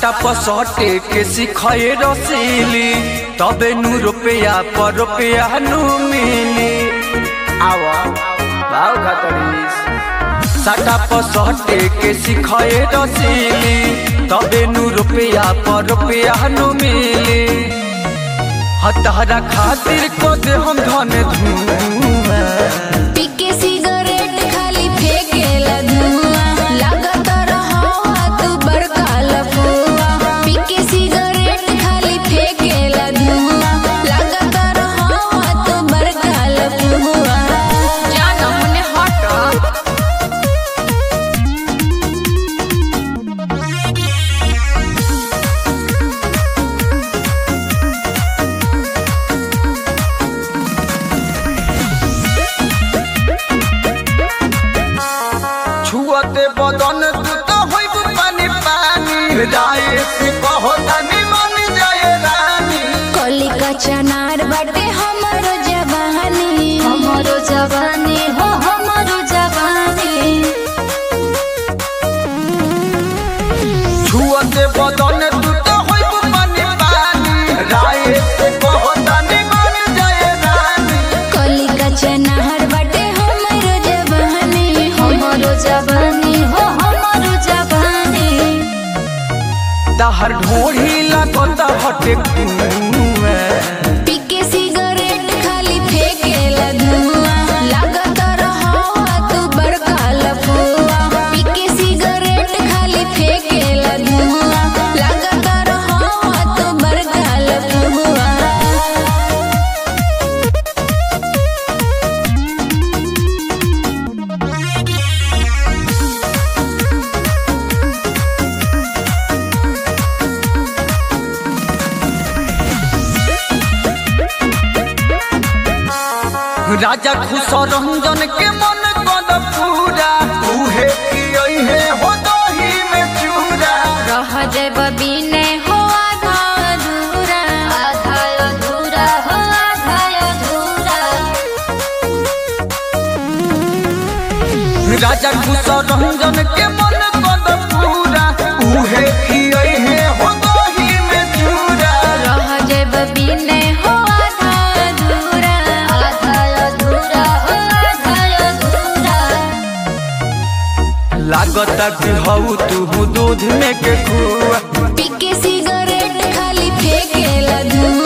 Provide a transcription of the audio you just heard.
साटा पसटे के सिखाए रसीली तबे नु रुपया पर रुपया नु मिली आवा भाव खतरीस साटा पसटे के सिखाए रसीली तबे नु रुपया पर रुपया नु मिली हतारा खातिर को दे हम धन धुआं पीके सिगरेट खाली फेंकेला धुआं लागत रहवा तू बड़का लफुआ पीके सिगरेट खाली फेंकेला धुआं लागत रहवा तू बड़का लफुआ जाना मने हट छुअते बदन तू तो होइब पानी पानी राय से कहो तनी मन जाए रानी कली का चनार बाटे हमरो जवानी हमरो जवानी हो हमरो जवानी छुअते बदन तू तो होइब पानी पानी राय से कहो तनी मन जाए रानी कली का चनार बाटे हमरो जवानी हमरो जवानी हो हमरो जवानी तहर ढोढ़ी लगता हटे कुएं पीके सिगरेट खाली फेंकेला धुआं लागत रहवा तू बड़का लफुआ पीके सिगरेट खाली फेंकेला धुआं लागत रहवा तू बड़का लफुआ राजा खुश रंजन के मन कद पूरा उहे की है हो दही में चूरा रह जब बिने हो आधा अधूरा आधा अधूरा हो आधा अधूरा राजा खुश रंजन के मन कद पूरा उहे की है हो दही में चूरा रह जब बिने हो आधा अधूरा आधा अधूरा हो आधा अधूरा लागत कि हऊ तू दूध में के खुआ पीके सिगरेट खाली फेंकेला धुआं